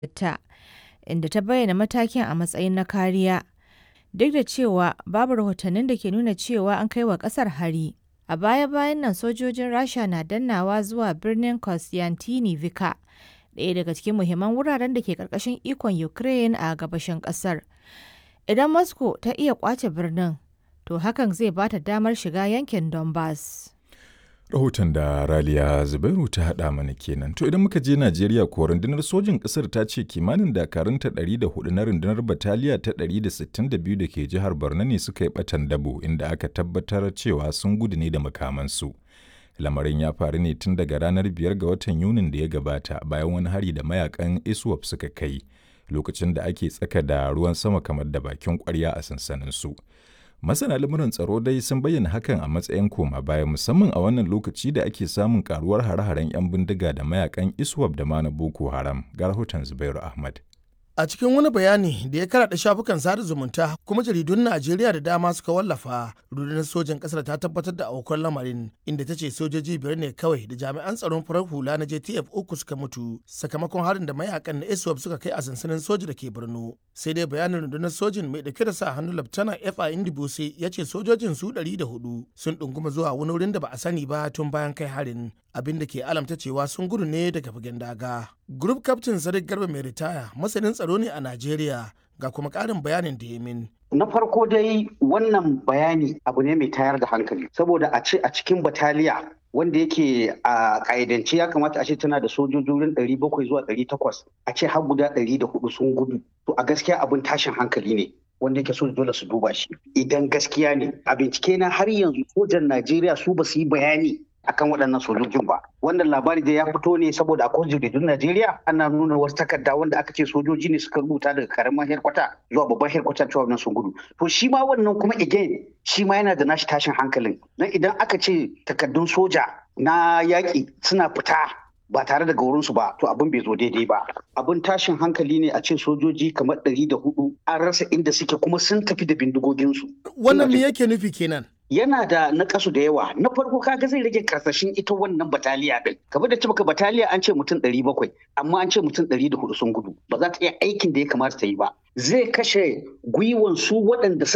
ta, inda ta bayyana matakin a matsayin na kariya, duk da cewa babu rahotannin da ke nuna cewa an kai wa ƙasar hari. A baya-bayan nan sojojin Rasha na dannawa zuwa birnin Kostyantynivka, ɗaya daga cikin muhimman wuraren da ke ƙarƙashin ikon Ukraine a gabashin ƙasar. Idan Moscow ta iya ƙwace birnin, to hakan zai ba ta damar shiga yankin Donbas. Rahoton da Raliya Zubairu ta haɗa mana kenan. To idan muka je Najeriya ko rundunar sojin ƙasar ta ce kimanin dakarunta 104 na rundunar bataliya ta 162 da ke jihar Borno ne suka yi ɓatan dabo inda aka tabbatar cewa sun gudu ne da makamansu. Lamarin ya faru ne tun daga ranar 5 ga watan Yunin da ya gabata bayan wani hari da mayakan ISWAP suka kai lokacin da ake tsaka da ruwan sama kamar da bakin ƙwarya a sansaninsu. Masana lamuran tsaro dai sun bayyana hakan a matsayin koma baya musamman a wannan lokaci da ake samun karuwar hare-haren 'yan bindiga da mayakan ISWAP da ma na Boko Haram. Ga rahoton Zubairu Ahmad. A cikin wani bayani da ya karaɗa shafukan sada zumunta kuma jaridun Najeriya da dama suka wallafa, rundunar sojan ƙasar ta tabbatar da aukuwar lamarin inda ta ce sojoji biyar ne kawai da jami'an tsaron farar hula na JTF uku suka mutu sakamakon harin da mayakan na ISWAP suka kai a sansanin soja da ke Borno. Sai dai bayanin rundunar sojin mai ɗauke da sa hannu Laftana FA Indibose ya ce sojojin su ɗari da hudu sun ɗunguma zuwa wani wurin da ba a sani ba tun bayan kai harin. abin da ke alamta cewa sun gudu ne daga fagen daga. Group Captain Sadiq Garba mai ritaya masanin tsaro ne a Najeriya ga kuma ƙarin bayanin da ya min. Na farko dai wannan bayani abu ne mai tayar da hankali saboda a ce a cikin bataliya wanda yake a ƙa'idance ya kamata a ce tana da sojojin ɗari bakwai zuwa ɗari takwas a ce har guda ɗari da hudu sun gudu to a gaskiya abin tashin hankali ne wanda yake so dole su duba shi idan gaskiya ne a bincike na har yanzu sojan Najeriya su ba su yi bayani akan waɗannan sojojin ba wannan labari da ya fito ne saboda akwai jaridun Najeriya ana nuna wasu takarda wanda aka ce sojoji ne suka rubuta daga karamin herkwata zuwa babban herkwata cewa wannan sun gudu to shi ma wannan kuma again shi ma yana da nashi tashin hankalin dan idan aka ce takardun soja na yaƙi suna fita ba tare da gaurinsu ba to abin bai zo daidai ba abin tashin hankali ne a ce sojoji kamar ɗari da hudu an rasa inda suke kuma sun tafi da bindigoginsu Wannan me yake nufi kenan? yana da nakasu da yawa na farko kaga zai rage karsashin ita wannan bataliya din kamar da cibaka bataliya an ce mutum ɗari bakwai amma an ce mutum ɗari da hudu sun gudu ba za ta iya aikin da ya kamata ta yi ba zai kashe gwiwan su waɗanda